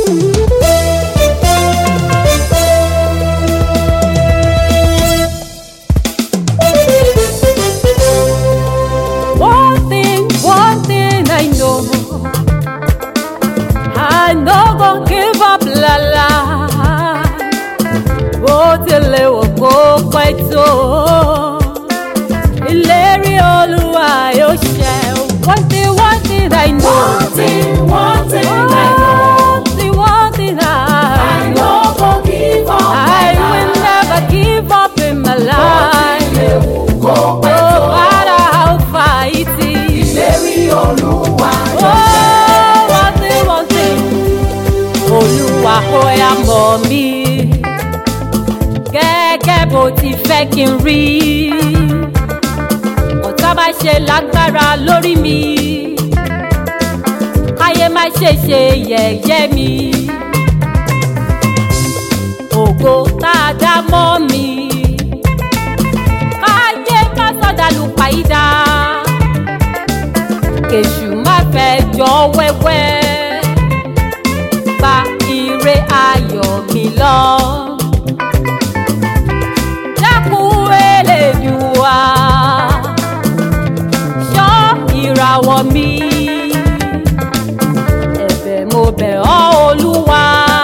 One thing, one thing I know. I no go give up la la. Bó tilẹ̀ wò kó pẹ́ tó. Ìlérí Olúwa yóò ṣẹ. One thing, one thing I know. One thing, one thing I know. One thing, one thing I I no go give up I my will life. never give up in my life. Ewu kò pẹ́ No tó. matter how far it is. Ìlérí Olúwa Oh, yóò ṣẹ. one thing, one thing. Olúwa ó yá mọ̀ mí. Gẹ́gẹ́ bó ti fẹ́ kí n rí. Ọ̀tá má ṣe lágbára lórí mi. Káyé má ṣe ṣe yẹ̀yẹ́ mi. Ògo tá a dá mọ́ mi. Káyé má sọ̀dà lù pàyídà kèṣù má fẹ́ jọ wẹ́wẹ́ gba ire ayọ̀ mi lọ. dákun elédùá ṣọ́ ìràwọ̀ mi ẹ̀bẹ̀ mo bẹ̀ ọ́ olúwa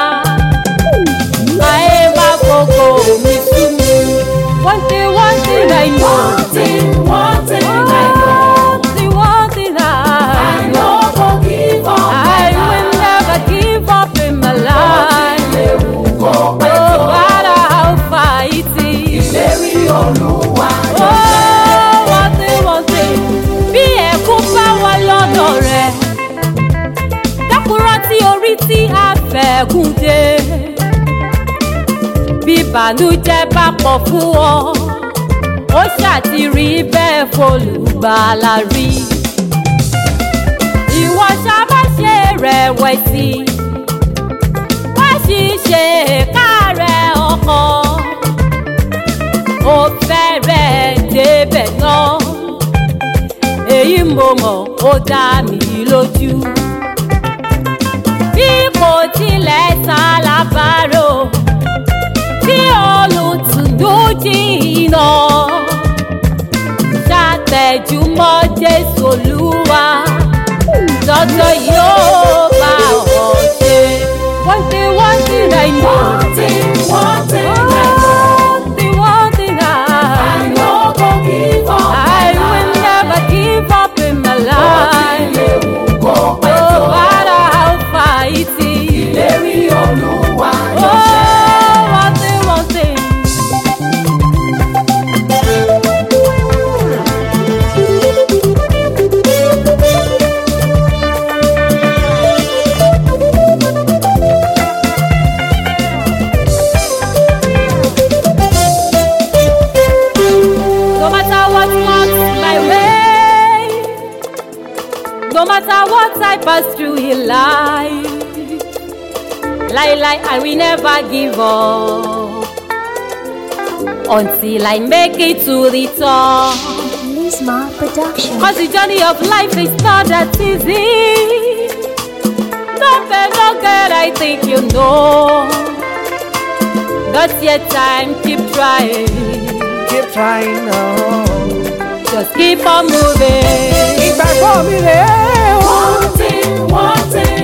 ayé má gbogbo mi sú mi. one thing one thing I know. One thing, one thing I know. One thing, one thing I I no go give up my I will life. never give up in my life. Ewu kò pẹ́ No tó. matter how far it is. Ìlérí Olúwa yóò ṣẹ. Oh, one thing, one thing. Bí ẹ̀kún bá wà lọ́dọ̀ rẹ̀, dákun rántí orí tí a fẹ̀gùn dé. Bí ìbànújẹ́ bá pọ̀ fún ọ, ó ṣàtìrí bẹ́ẹ̀ fọlùgbàlà rí. Ìwọ ṣá má ṣe rẹ̀wẹ̀sì, má sì ṣe káàárẹ̀ ọkàn ó fẹ́rẹ̀ débẹ̀ náà èyí mo mọ̀ ó dá mi lójú bí kò tilẹ̀ ta lábàárò tí olùtùnú jìnnà ṣàtẹ̀júmọ́ jésù olúwa lọ́jọ́ yóò bá ọ ṣe. one thing one thing I know. One thing, one thing I know. One thing, one thing I I no go give up I my will life. never give up in my life. Ewu kò pẹ́ No tó. matter how far it is. Ìlérí Olúwa yóò Oh, ṣẹ. one thing, one thing. No matter what comes my way, no matter what I pass through in life, lie, lie, I will never give up until I make it to the top. Lisma Production. Cause the journey of life is not that easy. No fair, no good, I think you know. Got your time, keep trying. keep trying now. Just keep on moving. ìgbàgbọ́ mi rèé o. One thing, one thing